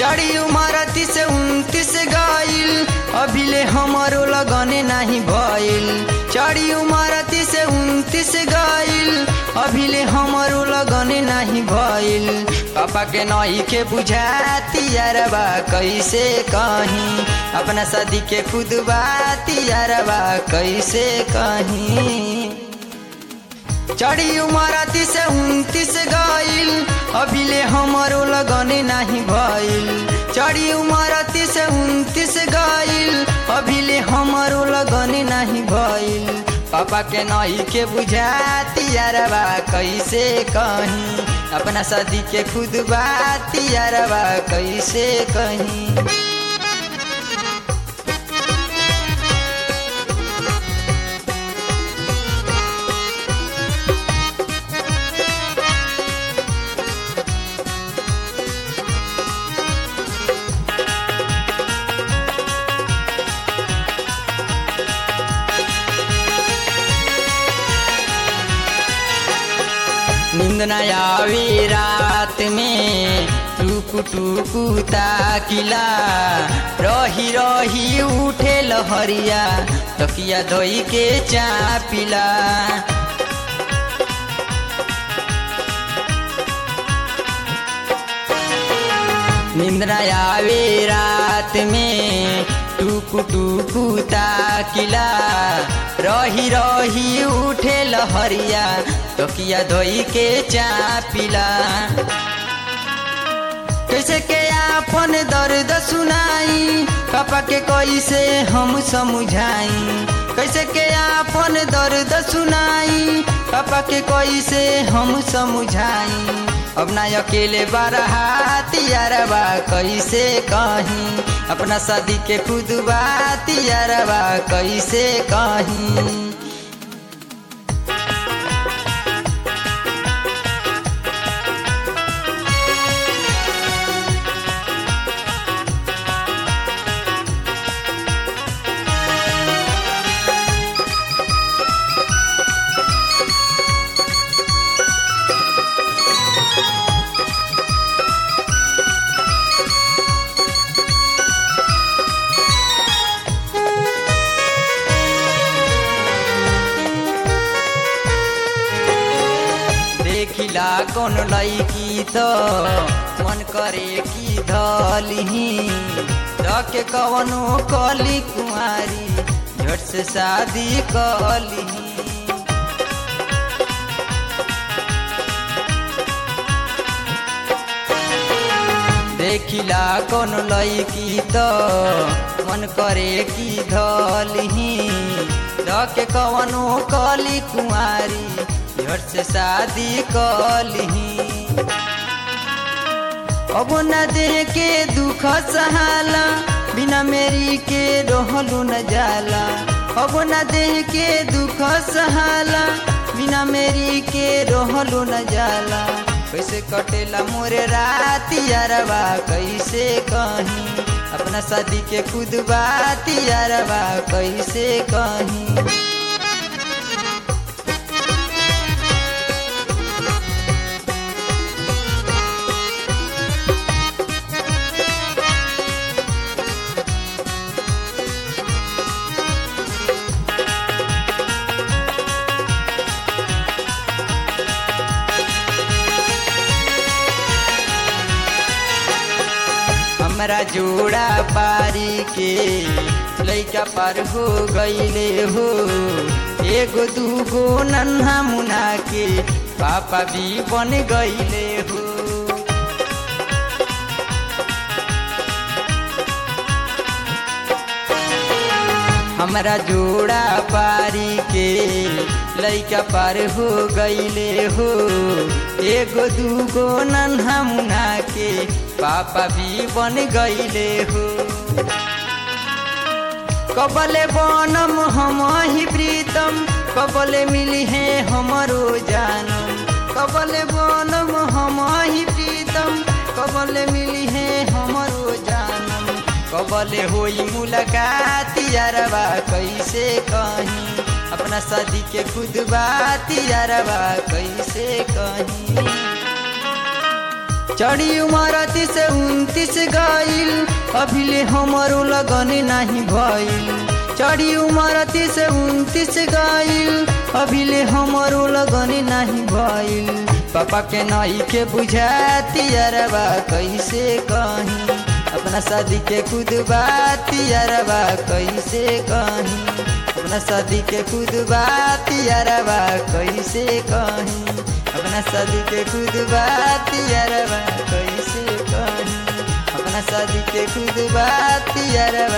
चढ़ी उमर तीस उनतीस गईल अभिले हमारो लगने नहीं भइल चढ़ी उमर तीस उनतीस गईल अभिले हमारो लगने नहीं भइल पापा के नई के बुझाती यारबा कैसे कहीं अपना शादी के खुद बाती यारबा कैसे कहीं चढ़ी उमर तीस उनतीस गईल अभिले हमारो लगने नहीं भइल चढ़ी उमर तीस उनतीस गईल अभिले हमारो लगने नहीं भइल पापा के नई के बुझाती यारबा कैसे कहीं अपना शादी के खुद बाती यारबा कैसे कहीं नींद न आवे रात में टुकु टुकु ताकिला रही रही उठे लहरिया तकिया धोई के चापिला नींद न आवे रात में टुकु टुकु ताकिला रही रही उठे लहरिया तकिया धोई के चापिला कैसे के आपन दर्द सुनाई पापा के कैसे हम समझाई कैसे के आपन दर्द सुनाई पापा के कैसे हम समझाई अब ना अकेले बारहातियारबा कैसे कहीं अपना शादी के खुद बातियारबा कैसे कहीं देखिला कौन लैकी तो मन करे की धलिही रखे कवनो कली कुमारी झट से शादी कलिही देखिला कौन लैकी तो मन करे की धलिही रखे कवनो कली कुमारी झट से शादी कलिही अब न देह के दुख सहाला बिना मेरी के रहलू न जाला अब न देह के दुख सहाला बिना मेरी के रहलू न जाला कैसे कटेला मोरे रात यारबा कैसे कहीं अपना शादी के खुद बात यारबा कैसे कहीं हमरा जोड़ा पारी के लैका पार हो गईले हो एगो दूगो नन्हा मुना के पापा भी बन गईले हो हमरा जोड़ा पारी के लैका पार हो गईले हो एगो दूगो नन्हा मुना के पापा भी बन गईले हो कबले बनम हम ही प्रीतम कबले मिली है हमरो जानम कबले बनम हम ही प्रीतम कबले मिली है हमरो जानम कबले होई मुलाकात यारबा कैसे कहीं अपना शादी के खुद बात यारबा कैसे कहीं चढ़ी उमरती से उनतीस गईल अभिले हमारो लगन नहीं भइल चढ़ी उमरती से उनतीस गईल अभिले हमारो लगन नहीं भइल पापा के नई के बुझाती अरबा कैसे कहीं अपना शादी के खुद बात अरबा कैसे कहीं अपना शादी के खुद बात अरबा कैसे कहीं अपना शादी के खुद बात अरबा कैसे कहीं अपना शादी के खुद बात अरबा